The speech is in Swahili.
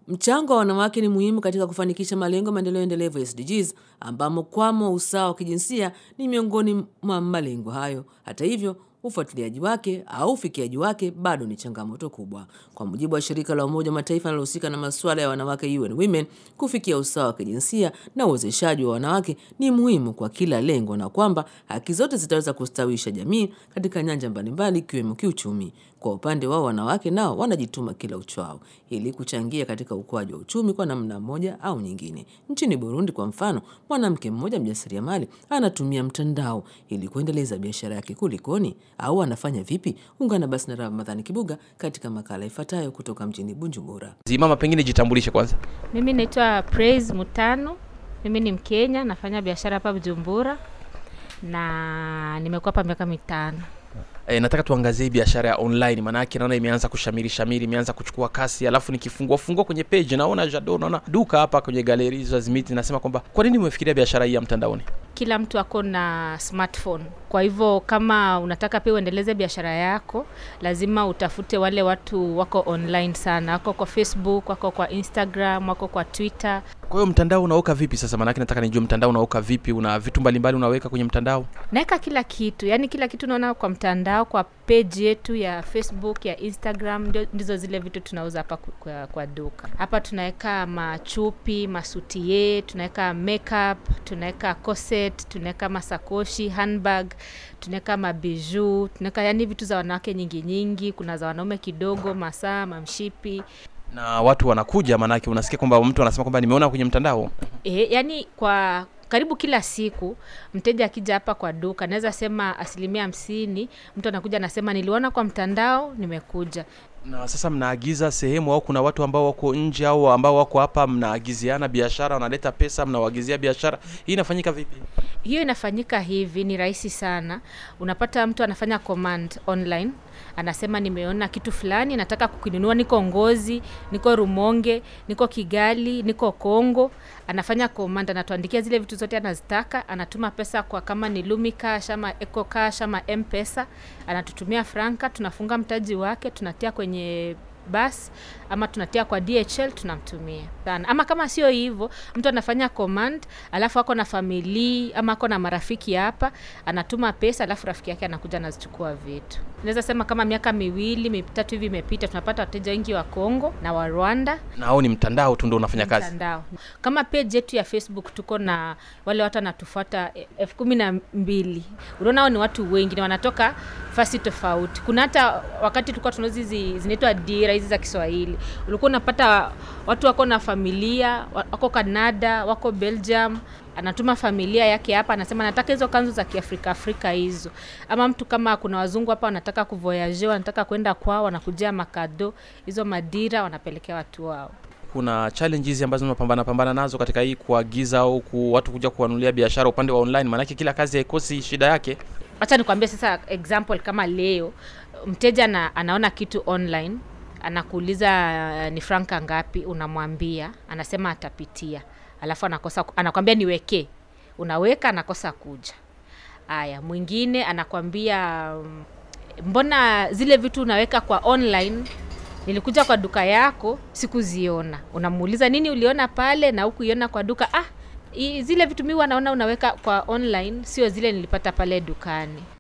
Mchango wa wanawake ni muhimu katika kufanikisha malengo ya maendeleo endelevu SDGs, ambamo kwamo usawa wa kijinsia ni miongoni mwa malengo hayo. Hata hivyo, ufuatiliaji wake au ufikiaji wake bado ni changamoto kubwa. Kwa mujibu wa shirika la Umoja wa Mataifa linalohusika na masuala ya wanawake UN Women, kufikia usawa wa kijinsia na uwezeshaji wa wanawake ni muhimu kwa kila lengo, na kwamba haki zote zitaweza kustawisha jamii katika nyanja mbalimbali ikiwemo kiuchumi. Kwa upande wao, wanawake nao wanajituma kila uchao ili kuchangia katika ukuaji wa uchumi kwa namna moja au nyingine. Nchini Burundi kwa mfano, mwanamke mmoja mjasiriamali anatumia mtandao ili kuendeleza biashara yake. Kulikoni au anafanya vipi? Ungana basi na Ramadhani Kibuga katika makala ifuatayo kutoka mjini Bujumbura. Zimama, pengine jitambulishe kwanza. Mimi naitwa Praise Mutano. Mimi ni Mkenya, nafanya biashara hapa Bujumbura na nimekuwa hapa miaka mitano. E, nataka tuangazie biashara ya online, maanake naona imeanza kushamiri shamiri, imeanza kuchukua kasi. Alafu nikifungua fungua kwenye page naona Jado, naona duka hapa kwenye galeri hizo Azimiti. Nasema kwamba kwa nini umefikiria biashara hii ya mtandaoni? Kila mtu ako na smartphone, kwa hivyo kama unataka pia uendeleze biashara yako, lazima utafute wale watu wako online sana, wako kwa Facebook, wako kwa Instagram, wako kwa Twitter. Kwa hiyo mtandao unaweka vipi sasa? Maanake nataka nijue mtandao unaweka vipi, una vitu mbalimbali unaweka kwenye mtandao? Naweka kila kitu, yani kila kitu unaona kwa mtandao, kwa page yetu ya Facebook, ya Instagram, ndio- ndizo zile vitu tunauza hapa ku- kwa, kwa duka. Hapa tunaweka machupi, masutie, tunaweka makeup, tunaweka corset, tunaweka masakoshi, handbag, tunaweka mabiju, tunaweka yani vitu za wanawake nyingi nyingi, kuna za wanaume kidogo, masaa, mamshipi, Na watu wanakuja, maanake unasikia kwamba mtu anasema kwamba nimeona kwenye mtandao. E, yani kwa karibu kila siku mteja akija hapa kwa duka naweza sema asilimia hamsini mtu anakuja anasema niliona kwa mtandao nimekuja Na sasa mnaagiza sehemu au kuna watu ambao wako nje au ambao wako hapa, mnaagiziana biashara, wanaleta pesa, mnawaagizia biashara. Hii inafanyika vipi? hiyo inafanyika hivi ni rahisi sana unapata mtu anafanya command online anasema nimeona kitu fulani nataka kukinunua niko ngozi niko rumonge niko kigali niko kongo anafanya command anatuandikia zile vitu zote anazitaka anatuma pesa kwa kama ni lumicash ama ecocash ama mpesa anatutumia franka tunafunga mtaji wake tunatia kwenye basi ama tunatia kwa DHL tunamtumia sana. Ama kama sio hivyo, mtu anafanya command alafu ako na famili ama ako na marafiki hapa, anatuma pesa alafu rafiki yake anakuja anazichukua vitu. Naweza sema kama miaka miwili mitatu hivi imepita, tunapata wateja wengi wa Kongo na wa Rwanda Na au ni mtandao tu ndio unafanya kazi? mtandao. Kama page yetu ya Facebook tuko na wale watu wanatufuata eh, elfu kumi na mbili. Unaona hao ni watu wengi na wanatoka fasi tofauti. Kuna hata wakati tulikuwa tunauza hizi zinaitwa dira hizi za Kiswahili, ulikuwa unapata watu wako na familia wa- wako Canada, wako Belgium anatuma familia yake hapa, anasema nataka hizo kanzu za Kiafrika Afrika hizo. Ama mtu kama kuna wazungu hapa wanataka kuvoyage, wanataka kwenda kwao, wanakujia makado hizo madira, wanapelekea watu wao. kuna challenges ambazo mnapambana pambana nazo katika hii kuagiza au ku, watu kuja kuwanunulia biashara upande wa online, maanake kila kazi haikosi shida yake. wacha nikwambie sasa example kama leo mteja na, anaona kitu online anakuuliza uh, ni franka ngapi unamwambia anasema atapitia alafu anakosa anakwambia niwekee unaweka anakosa kuja haya mwingine anakwambia um, mbona zile vitu unaweka kwa online nilikuja kwa duka yako sikuziona unamuuliza nini uliona pale na hukuiona kwa duka ah i- zile vitu mi wanaona unaweka kwa online sio zile nilipata pale dukani